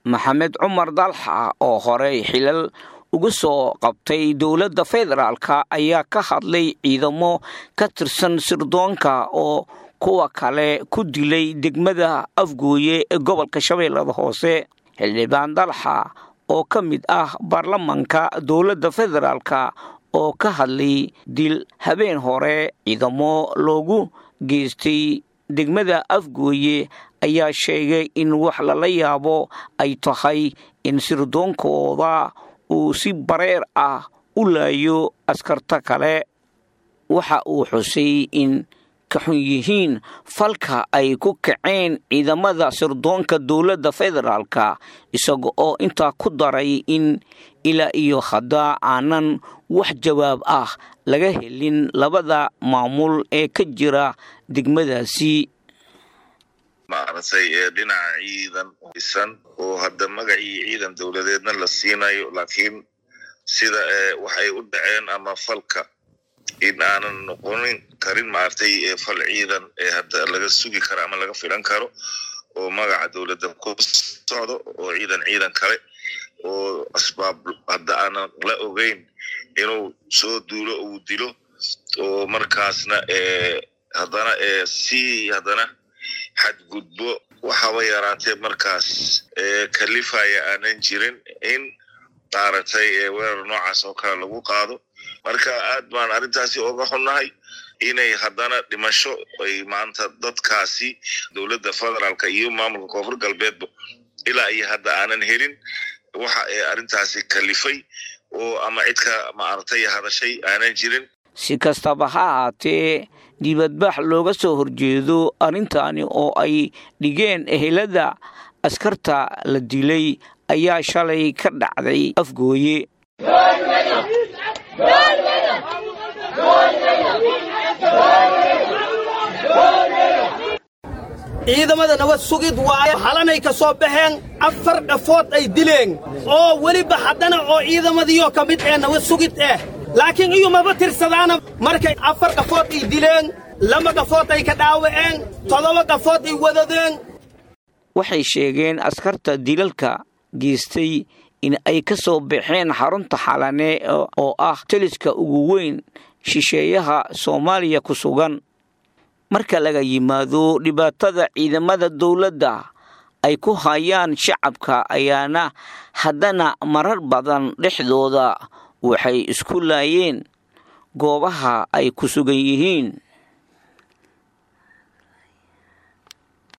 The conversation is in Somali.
maxamed cumar dalxa oo horey xilal uga soo qabtay dowladda federaalka ayaa ka hadlay ciidamo ka tirsan sirdoonka oo kuwa kale ku dilay degmada afgooye ee gobolka shabeellada hoose xildhibaan dalxa oo ka mid ah baarlamanka dowladda federaalka oo ka hadlay dil habeen hore ciidamo loogu geystay degmada afgooye ayaa sheegay in wax lala yaabo ay tahay in sirdoonkooda uu si bareer ah u laayo askarta kale waxa uu xusay in ka xun yihiin falka ay ku kaceen ciidamada sirdoonka dowladda federaalka isaga oo intaa ku daray in ilaa iyo hadda aanan wax jawaab ah laga helin labada maamul ee ka jira degmadaasi maaragtay ee dhinaca ciidan dhisan oo hadda magacii ciidan dowladeedna la siinayo laakiin sida waxay u dhaceen ama falka in aanan noqonin karin maaragtay fal ciidan ee hadda laga sugi karo ama laga filan karo oo magaca dowladda ku socdo oo ciidan ciidan kale oo asbaab hadda aanan la ogeyn inuu soo duulo uu dilo oo markaasna haddana si haddana xadgudbo waxaba yaraatee markaas kalifaya aanan jirin in maaragtay weerar noocaas oo kale lagu qaado marka aad baan arrintaasi oga xunnahay inay haddana dhimasho ay maanta dadkaasi dowladda federaalka iyo maamulka koonfur galbeedba ilaa iyo hadda aanan helin waxa ay arrintaasi kalifay oo ama cidka maaragtay hadashay aanan jirin si kastaba ha ahaatee dibadbax looga soo horjeedo arrintaani oo ay dhigeen ehelada askarta la dilay ayaa shalay ka dhacday afgooye ciidamada nabad sugid waayo halanay ka soo baxeen afar dhafood ay dileen oo weliba haddana oo ciidamadiioo ka mid ee nabad sugid eh laakiin iyumaba tirsadaana markay afar dhafood ay dileen laba dhafood ay ka dhaawaceen toddoba dhafood ay wadadeen waxay sheegeen askarta dilalka geystay in ay ka soo baxeen xarunta xalane oo ah taliska ugu weyn shisheeyaha soomaaliya ku sugan marka laga yimaado dhibaatada ciidamada dowladda ay ku hayaan shacabka ayaana haddana marar badan dhexdooda waxay isku laayeen goobaha ay ku sugan yihiin